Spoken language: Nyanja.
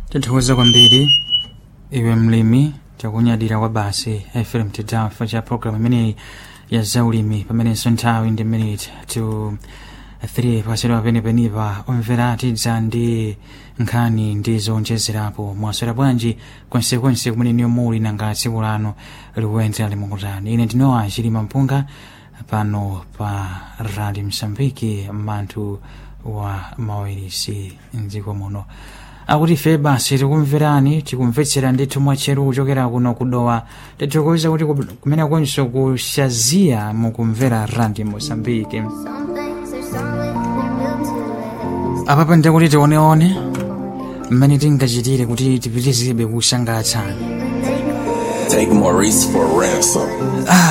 tithokoza kwambiri iwe mlimi takunyadira kwa basi fm tidamfa cha programu imeneyi ya zaulimi pamenenso nthawi ndi minute to 3 pasedwa penepenipa omvera tidza ndi nkhani ndi zonjezerapo mwaswera bwanji kwensekwense kumene niyo muli nanga tsiku lano likuyendzera limukutani ine ndinowa chilima mpunga pano pa rali msambiki manthu wa mawirisi mdziko muno akuti ife basi tikumverani tikumvetsera ndithu mwatcheru kuchokera kuno kudowa tithokoza kuti ku- kumene konso kushazia mukumvera randi mosambiki apapa ndikuti tioneone mmene tingachitire kuti tipitizebe kusangalatsani Take Maurice for ransom.